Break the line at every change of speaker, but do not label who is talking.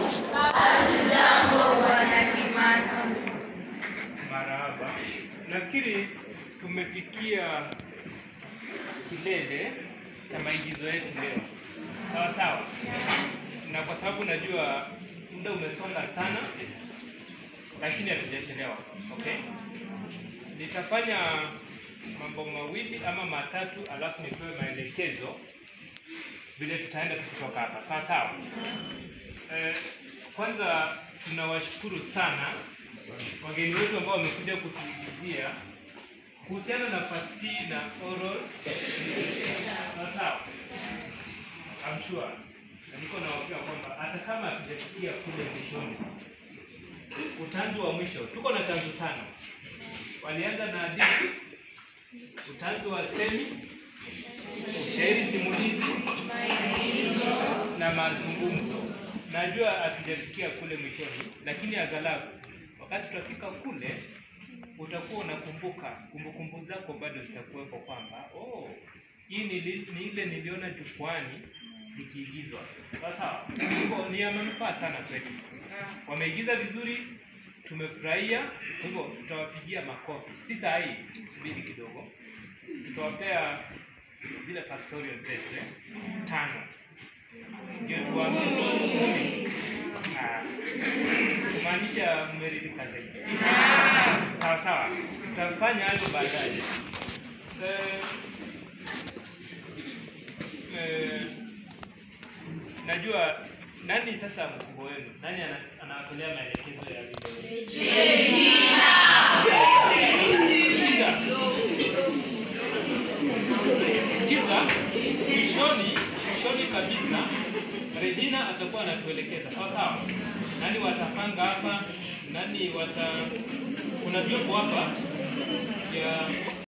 Marahaba. Nafikiri tumefikia kilele cha maigizo yetu leo, sawa sawa, na kwa sababu najua muda umesonga sana, lakini hatujachelewa. Okay, nitafanya mambo mawili ama matatu, alafu nitoe maelekezo vile tutaenda tukitoka hapa, sawa sawa. Eh, kwanza tunawashukuru sana wageni wetu ambao wamekuja kutuigizia kuhusiana na fasihi na oral. Sawa sawa, I'm sure na niko na uhakika kwamba hata kama hatujafikia kule mwishoni, utanzu wa mwisho, tuko na tanzu tano. Walianza na hadithi, utanzu wa semi, ushairi simulizi na mazungumzo. Najua hatujafikia kule mwishoni, lakini aghalabu wakati tutafika kule utakuwa unakumbuka, kumbukumbu zako bado zitakuwepo kwamba oh, hii ni, ni ile niliona jukwani likiigizwa. Sawa sawa, hivyo ni ya manufaa sana kwetu. Wameigiza vizuri, tumefurahia. Kwa hivyo tutawapigia makofi, si saa hii, subiri kidogo, tutawapea zile factorial zetu eh, tano ndio tuwaambie Ah, kumaanisha mmeridhika zaidi. Sawa sawa, tutafanya hayo baadaye. Eh, eh, najua nani sasa mkubwa wenu, nani ana- anawatolea maelekezo ya video? Sikiza. Sikiza, mwishoni mwishoni kabisa Regina atakuwa anatuelekeza sawa sawa, nani watapanga hapa, nani wata, kuna vyombo hapa ya